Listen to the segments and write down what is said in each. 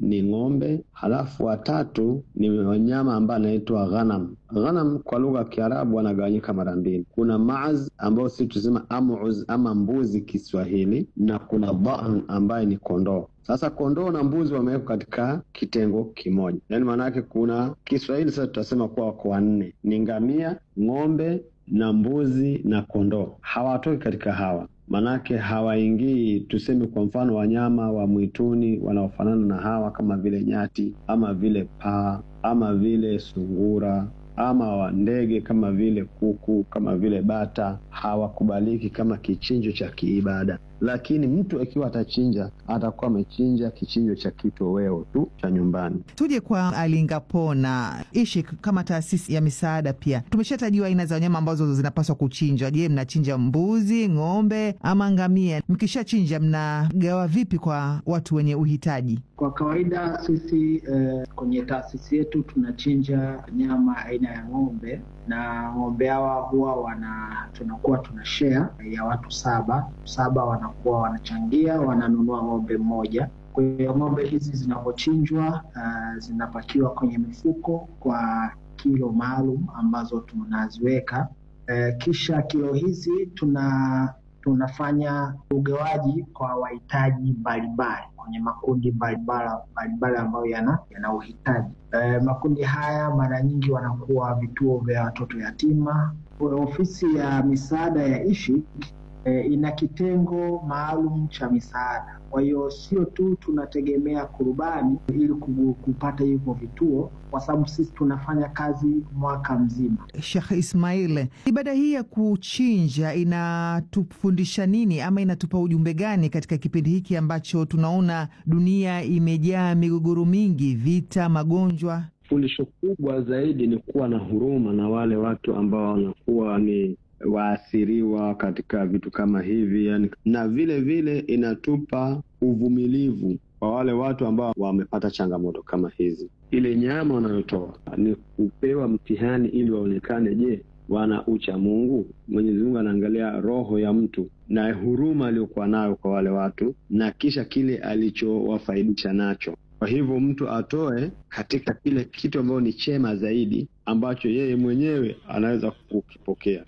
ni ng'ombe, halafu watatu ni wanyama ambaye anaitwa ghanam. Ghanam kwa lugha ya Kiarabu wanagawanyika mara mbili, kuna maaz ambao sisi tusema amuz ama mbuzi Kiswahili, na kuna dhan ambaye ni kondoo. Sasa kondoo na mbuzi wamewekwa katika kitengo kimoja, yaani maana yake kuna Kiswahili sasa tutasema kuwa wako wanne, ni ngamia, ng'ombe na mbuzi na kondoo. Hawatoki katika hawa manake hawaingii, tuseme kwa mfano wanyama wa mwituni wanaofanana na hawa kama vile nyati ama vile paa ama vile sungura ama wa ndege kama vile kuku kama vile bata hawakubaliki kama kichinjo cha kiibada. Lakini mtu akiwa atachinja atakuwa amechinja kichinjo cha kitoweo tu cha nyumbani. Tuje kwa Alingapona ishi kama taasisi ya misaada, pia tumeshatajiwa aina za wanyama ambazo zinapaswa kuchinjwa. Je, mnachinja mbuzi, ng'ombe ama ngamia? Mkishachinja mnagawa vipi kwa watu wenye uhitaji? Kwa kawaida sisi eh, kwenye taasisi yetu tunachinja nyama aina ya ng'ombe na ng'ombe hawa huwa wana tunakuwa tuna share ya watu saba saba, wanakuwa wanachangia, wananunua ng'ombe mmoja. Kwa hiyo ng'ombe hizi zinapochinjwa, uh, zinapakiwa kwenye mifuko kwa kilo maalum ambazo tunaziweka. Uh, kisha kilo hizi tuna tunafanya ugawaji kwa wahitaji mbalimbali kwenye makundi mbalimbali ambayo yana yana uhitaji. E, makundi haya mara nyingi wanakuwa vituo vya watoto yatima. Ofisi ya misaada ya Ishi e, ina kitengo maalum cha misaada. Kwa hiyo sio tu tunategemea kurubani ili kupata hivyo vituo, kwa sababu sisi tunafanya kazi mwaka mzima. Sheikh Ismail, ibada hii ya kuchinja inatufundisha nini ama inatupa ujumbe gani katika kipindi hiki ambacho tunaona dunia imejaa migogoro mingi, vita, magonjwa? Fundisho kubwa zaidi ni kuwa na huruma na wale watu ambao wanakuwa ni waathiriwa katika vitu kama hivi yani, na vile vile inatupa uvumilivu kwa wale watu ambao wamepata changamoto kama hizi. Ile nyama wanayotoa ni kupewa mtihani ili waonekane, je, wana ucha Mungu? Mwenyezi Mungu anaangalia roho ya mtu na huruma aliyokuwa nayo kwa wale watu na kisha kile alichowafaidisha nacho. Kwa hivyo mtu atoe katika kile kitu ambacho ni chema zaidi ambacho yeye mwenyewe anaweza kukipokea.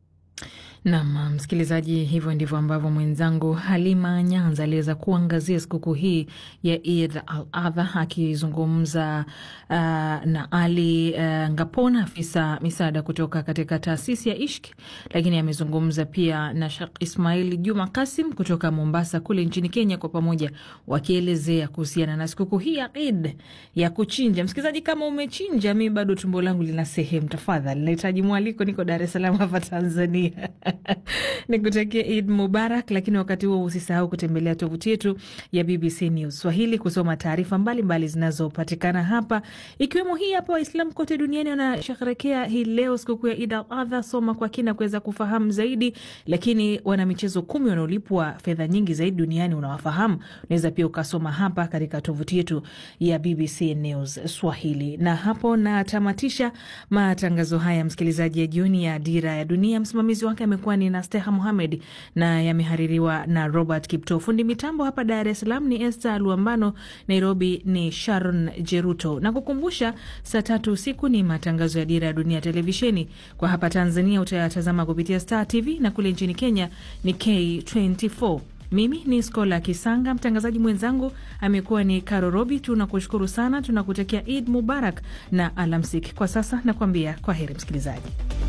Nam msikilizaji, hivyo ndivyo ambavyo mwenzangu Halima Nyanza aliweza kuangazia sikukuu hii ya Eid al Adha akizungumza uh, na Ali uh, Ngapona, afisa misaada kutoka katika taasisi ya Ishk, lakini amezungumza pia na Shekh Ismail Juma Kasim kutoka Mombasa kule nchini Kenya, kwa pamoja wakielezea kuhusiana na sikukuu hii ya Eid ya kuchinja. Msikilizaji, kama umechinja, mi bado tumbo langu lina sehemu, tafadhali nahitaji mwaliko, niko Dar es Salaam hapa Tanzania nikutakia Eid Mubarak, lakini wakati huo usisahau kutembelea tovuti yetu ya BBC News Swahili kusoma taarifa mbalimbali zinazopatikana hapa, ikiwemo hii hapa. Waislamu kote duniani wanasherehekea hii leo sikukuu ya Eid al-Adha. Soma kwa kina kuweza kufahamu zaidi, lakini wana michezo kumi wanaolipwa fedha nyingi zaidi duniani unawafahamu? Unaweza pia ukasoma hapa katika tovuti yetu ya BBC News Swahili. Na hapo natamatisha matangazo haya, msikilizaji, ya jioni ya Dira ya Dunia. Msimamizi wake amekuwa ni Nasteha Muhamed na yamehaririwa na Robert Kipto. Fundi mitambo hapa Dar es Salaam ni Esther Luambano, Nairobi ni Sharon Jeruto. Na kukumbusha, saa tatu usiku ni matangazo ya Dira ya Dunia televisheni. Kwa hapa Tanzania utayatazama kupitia Star TV na kule nchini Kenya ni K24. Mimi ni Skola Kisanga, mtangazaji mwenzangu amekuwa ni Karo Robi. Tunakushukuru sana, tunakutakia Eid Mubarak na alamsik. Kwa sasa nakuambia kwa heri msikilizaji.